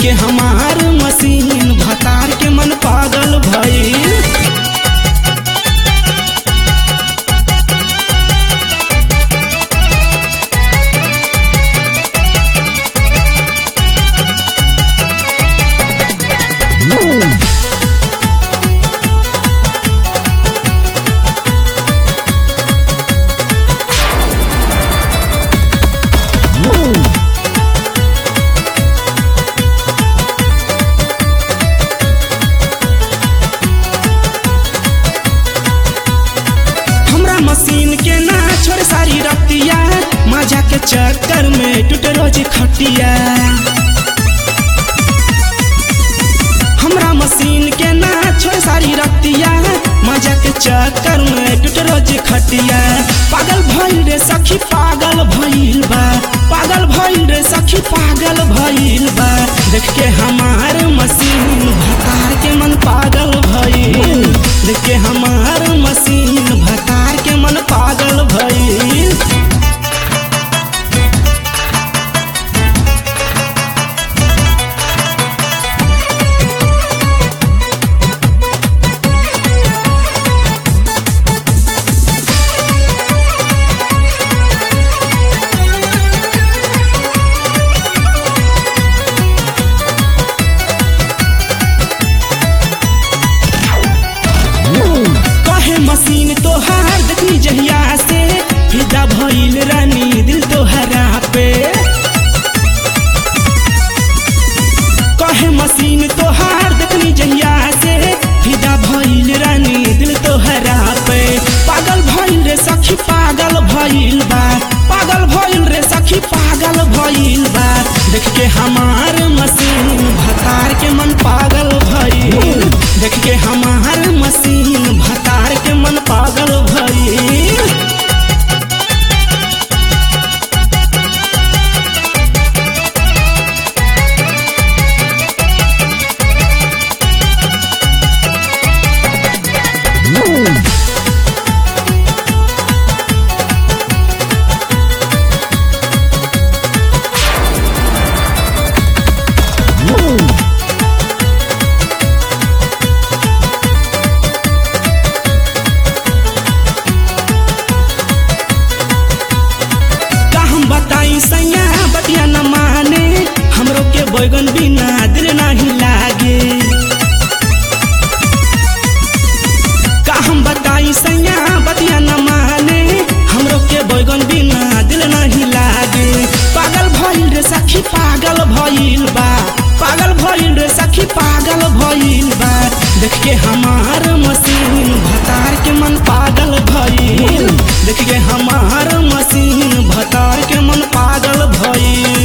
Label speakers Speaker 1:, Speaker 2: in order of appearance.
Speaker 1: के हमार मशीन भतार के मन पागल भइल हमरा मशीन के ना छोड़ सारी रतिया मजा के चक्कर में टूट रोज खटिया हमरा मशीन के ना छोड़ सारी रतिया मजा के चक्कर में टूट रोज खटिया पागल भइल रे सखी पागल भइल बा पागल भइल रे सखी पागल भइल बा देख के हमार मशीन भतार के मन पागल भइल देख के हमार मशीन भतार के मन पागल भइल कहे मशीन तोहार देखनी जहिया से फिदा भइल रानी दिल तोहरा पे कहे मशीन तोहार देखनी जहिया से फिदा भइल रानी दिल तोहरा पे पागल भइल रे सखी पागल भइल बा पागल भइल रे सखी पागल भइल बा देख के हमार मशीन भतार के मन पागल भइल देख के हमार मशीन भतार के मन पागल भइल का हम बताई सैया बतिया न माने हमरो के बैगन बिना दिल नहीं लागे का हम बताई सैया बतिया न माने हमरो के बैगन बिना दिल नहीं लागे पागल भइल रे सखी पागल भइल बा पागल भइल रे सखी पागल भइल बा देख के हमार मशीन भतार के मन पागल भइल देख के हमार मशीन भतार के मन पागल भइल